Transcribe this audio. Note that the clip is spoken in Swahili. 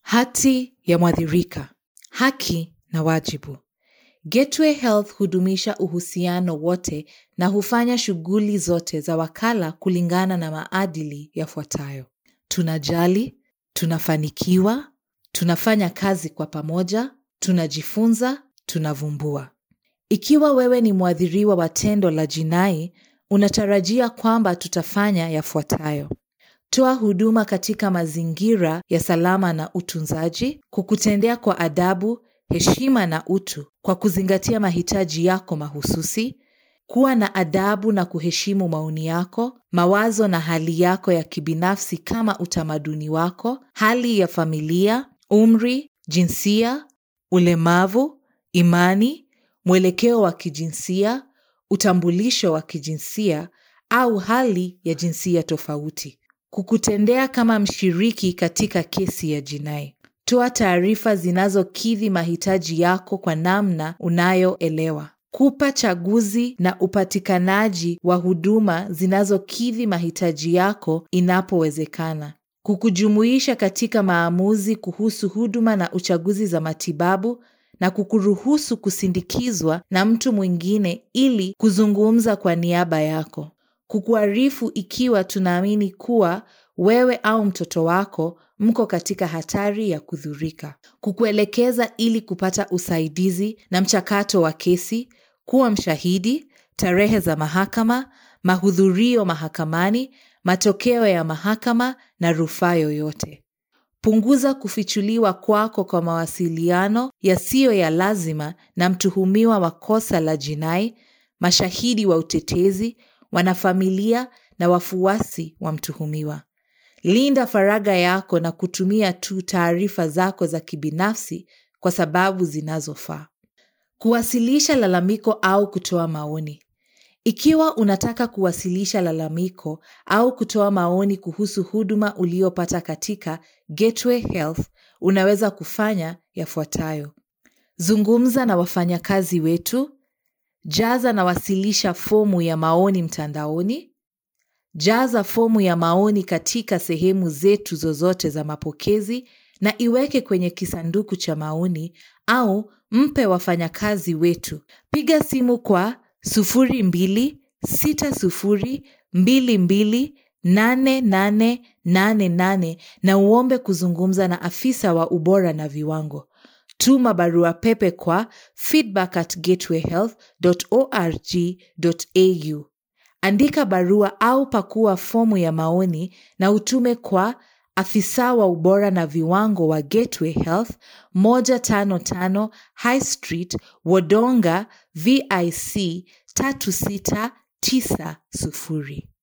Hati ya mwathirika, haki na wajibu. Gateway Health hudumisha uhusiano wote na hufanya shughuli zote za wakala kulingana na maadili yafuatayo: tunajali, tunafanikiwa, tunafanya kazi kwa pamoja, tunajifunza, tunavumbua. Ikiwa wewe ni mwathiriwa wa tendo la jinai, unatarajia kwamba tutafanya yafuatayo: toa huduma katika mazingira ya salama na utunzaji, kukutendea kwa adabu, heshima na utu, kwa kuzingatia mahitaji yako mahususi, kuwa na adabu na kuheshimu maoni yako, mawazo na hali yako ya kibinafsi kama utamaduni wako, hali ya familia, umri, jinsia, ulemavu, imani, mwelekeo wa kijinsia, utambulisho wa kijinsia au hali ya jinsia tofauti. Kukutendea kama mshiriki katika kesi ya jinai. Toa taarifa zinazokidhi mahitaji yako kwa namna unayoelewa. Kupa chaguzi na upatikanaji wa huduma zinazokidhi mahitaji yako inapowezekana. Kukujumuisha katika maamuzi kuhusu huduma na uchaguzi za matibabu na kukuruhusu kusindikizwa na mtu mwingine ili kuzungumza kwa niaba yako. Kukuarifu ikiwa tunaamini kuwa wewe au mtoto wako mko katika hatari ya kudhurika. Kukuelekeza ili kupata usaidizi na mchakato wa kesi, kuwa mshahidi, tarehe za mahakama, mahudhurio mahakamani, matokeo ya mahakama na rufaa yoyote. Punguza kufichuliwa kwako kwa mawasiliano yasiyo ya lazima na mtuhumiwa wa kosa la jinai, mashahidi wa utetezi, wanafamilia na wafuasi wa mtuhumiwa. Linda faragha yako na kutumia tu taarifa zako za kibinafsi kwa sababu zinazofaa. Kuwasilisha lalamiko au kutoa maoni. Ikiwa unataka kuwasilisha lalamiko au kutoa maoni kuhusu huduma uliopata katika Gateway Health, unaweza kufanya yafuatayo: zungumza na wafanyakazi wetu, jaza na wasilisha fomu ya maoni mtandaoni, jaza fomu ya maoni katika sehemu zetu zozote za mapokezi na iweke kwenye kisanduku cha maoni au mpe wafanyakazi wetu. Piga simu kwa 0260228888 na uombe kuzungumza na afisa wa ubora na viwango. Tuma barua pepe kwa feedback at gatewayhealth.org.au. Andika barua au pakua fomu ya maoni na utume kwa afisa wa ubora na viwango wa Gateway Health 155 High Street, Wodonga, VIC 3690.